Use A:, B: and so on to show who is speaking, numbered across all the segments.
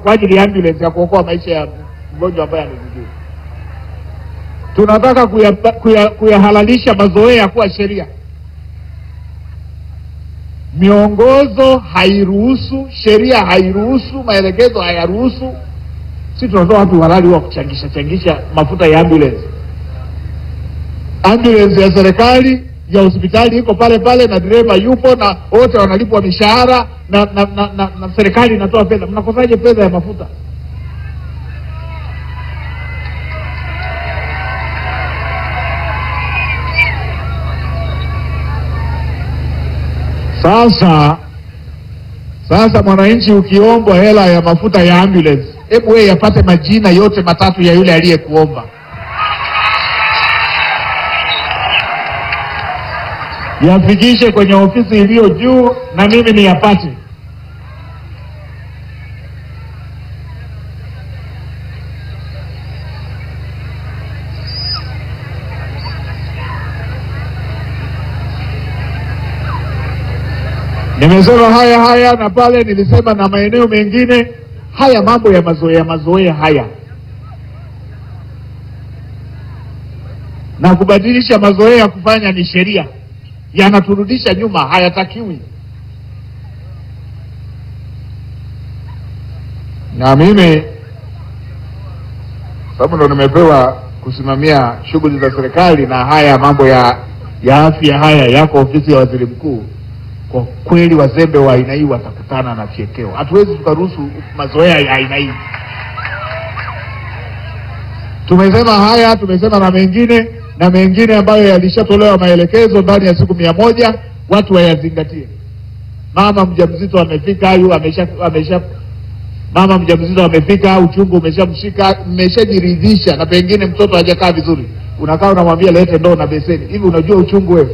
A: kwa ajili ya ambulance ya kuokoa maisha ya mgonjwa ambaye amezidiwa. Tunataka kuyahalalisha kuya, kuyahalalisha mazoea kuwa sheria. Miongozo hairuhusu, sheria hairuhusu, maelekezo hayaruhusu. Si tunatoa watu halali wa kuchangisha changisha mafuta ya ambulance. Ambulance ya serikali ya hospitali iko pale pale na dereva yupo na wote wanalipwa mishahara na, na, na, na, na serikali inatoa fedha. Mnakosaje fedha ya mafuta? Sasa sasa, mwananchi ukiombwa hela ya mafuta ya ambulance, hebu wewe yapate majina yote matatu ya yule aliyekuomba, yafikishe kwenye ofisi iliyo juu na mimi niyapate. Nimesema haya haya na pale nilisema na maeneo mengine haya, mambo ya mazoea mazoea haya na kubadilisha mazoea kufanya ni sheria, yanaturudisha nyuma, hayatakiwi. Na mimi sababu ndo nimepewa kusimamia shughuli za serikali na haya mambo ya ya afya haya yako ofisi ya waziri mkuu kwa kweli wazembe wa aina hii watakutana na fyekeo. Hatuwezi tukaruhusu mazoea ya aina hii. Tumesema haya, tumesema na mengine na mengine ambayo yalishatolewa maelekezo ndani ya siku mia moja, watu wayazingatie. Mama mjamzito amefika, ayu amesha, amesha mama mjamzito amefika, uchungu umeshamshika, mmeshajiridhisha na pengine mtoto hajakaa vizuri, unakaa unamwambia lete ndoo na beseni. Hivi unajua uchungu wewe?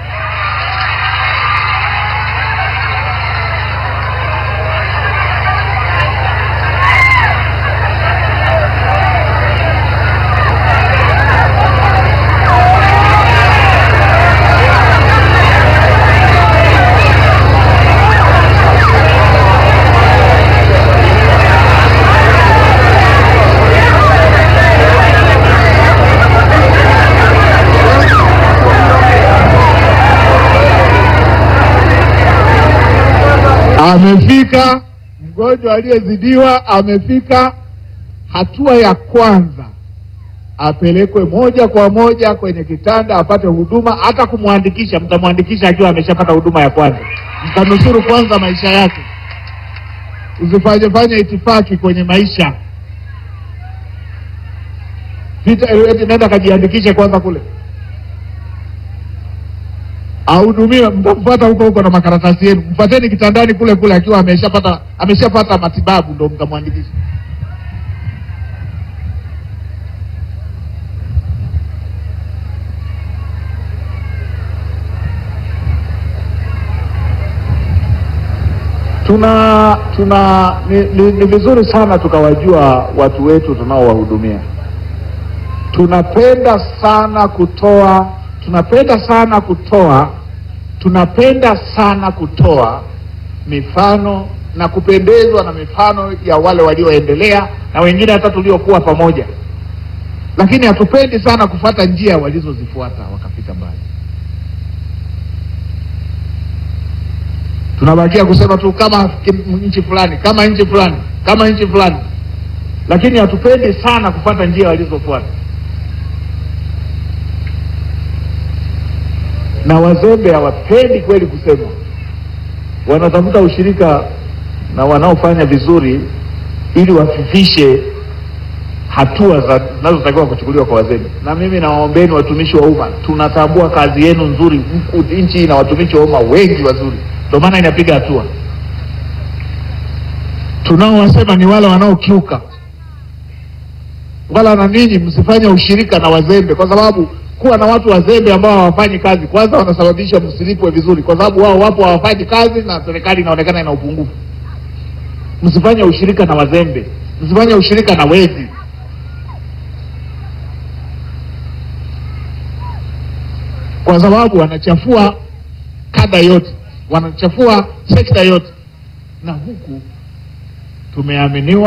A: Amefika mgonjwa aliyezidiwa, amefika. Hatua ya kwanza apelekwe moja kwa moja kwenye kitanda apate huduma. Hata kumwandikisha, mtamwandikisha akiwa ameshapata huduma ya kwanza, mtanusuru kwanza maisha yake. Usifanye fanye itifaki kwenye maisha, pita eti nenda kajiandikishe kwanza kule ahudumiwe. Mtamfuata huko huko na makaratasi yenu, mfateni kitandani kule kule akiwa ameshapata ameshapata matibabu, ndo mtamwandikisha. Tuna tuna ni, ni, ni vizuri sana tukawajua watu wetu tunaowahudumia. Tunapenda sana kutoa tunapenda sana kutoa tunapenda sana kutoa mifano na kupendezwa na mifano ya wale walioendelea na wengine hata tuliokuwa pamoja, lakini hatupendi sana kufuata njia walizozifuata wakafika mbali. Tunabakia kusema tu kama nchi fulani, kama nchi fulani, kama nchi fulani, lakini hatupendi sana kufuata njia walizofuata. na wazembe hawapendi kweli kusema, wanatafuta ushirika na wanaofanya vizuri ili wafifishe hatua zinazotakiwa kuchukuliwa kwa wazembe. Na mimi nawaombeni watumishi wa umma, tunatambua kazi yenu nzuri. Nchi ina watumishi wa umma wengi wazuri, ndio maana inapiga hatua. Tunaowasema ni wale wanaokiuka, wala na ninyi msifanye ushirika na wazembe, kwa sababu kuwa na watu wazembe ambao hawafanyi kazi, kwanza wanasababisha msilipwe vizuri, kwa sababu wao wapo hawafanyi kazi na serikali inaonekana ina upungufu. Msifanye ushirika na wazembe, msifanye ushirika na wezi. Kwa sababu wanachafua kada yote, wanachafua sekta yote, na huku tumeaminiwa